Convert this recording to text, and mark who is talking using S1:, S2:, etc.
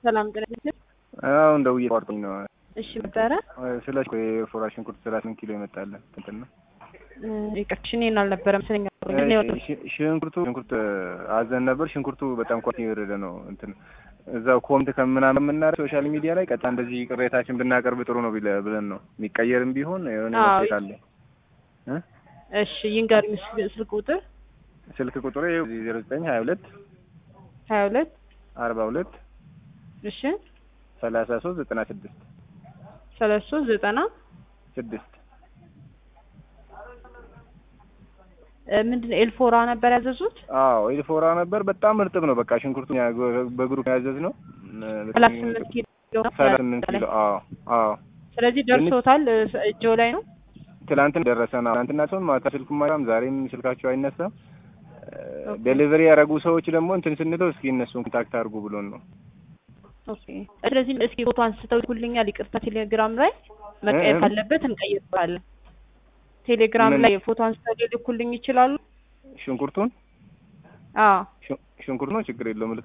S1: ሰላም ጤና ይስጥልኝ።
S2: አሁን ደውዬ ቋርጦኝ ነው።
S1: እሺ ነበረ
S2: ስለ የፎራ ሽንኩርት ስራ ስንት ኪሎ ይመጣለን? እንትን ነው
S1: ይቅርታ፣ እኔን አልነበረም ስለኛ
S2: ሽ- ሽንኩርቱ ሽንኩርት አዘን ነበር። ሽንኩርቱ በጣም ኳሊቲ የወረደ ነው። እንትን እዛው ኮምት ከምናምን የምናደርግ ሶሻል ሚዲያ ላይ ቀጥታ እንደዚህ ቅሬታችን ብናቀርብ ጥሩ ነው ቢለ- ብለን ነው የሚቀየርም ቢሆን የሆነ
S1: አዎ።
S2: መፍትሄ ካለ እ?
S1: እሺ ይንገሩኝ ስልክ- ስልክ ቁጥር
S2: ስልክ ቁጥሩ ዜሮ ዘጠኝ ሀያ ሁለት
S1: ሀያ ሁለት
S2: አርባ ሁለት
S1: እሺ
S2: ሰላሳ ሶስት ዘጠና ስድስት
S1: ሰላሳ ሶስት ዘጠና
S2: ስድስት
S1: እ፣ ምንድን ነው ኤልፎራ ነበር ያዘዙት?
S2: አዎ ኤልፎራ ነበር። በጣም እርጥብ ነው። በቃ ሽንኩርቱ በግሩፕ ያዘዝ ነው
S1: ሰላሳ ስምንት ኪሎ
S2: ሰላሳ ስምንት ኪሎ አዎ አዎ
S1: ስለዚህ ደርሶታል። እ፣ እጆ ላይ ነው።
S2: ትላንትን ደረሰ ነው። ትላንትና ሰውን ማታ ስልኩም አይሰራም፣ ዛሬም ስልካቸው አይነሳም። ዴሊቨሪ ያደረጉ ሰዎች ደግሞ እንትን ስንለው እስኪ እነሱን ኮንታክት አድርጉ ብሎን ነው።
S1: ኦኬ ስለዚህ እስኪ ፎቶ አንስተው ይልኩልኛል። ይቅርታ ቴሌግራም ላይ መቀየር
S2: እ- እ-
S1: ካለበት እንቀይረዋለን። ቴሌግራም
S2: ምን?
S1: ላይ ፎቶ አንስተው ሊልኩልኝ ይችላሉ?
S2: ሽንኩርቱን
S1: አዎ
S2: ሽንኩርቱ ነው ችግር የለውም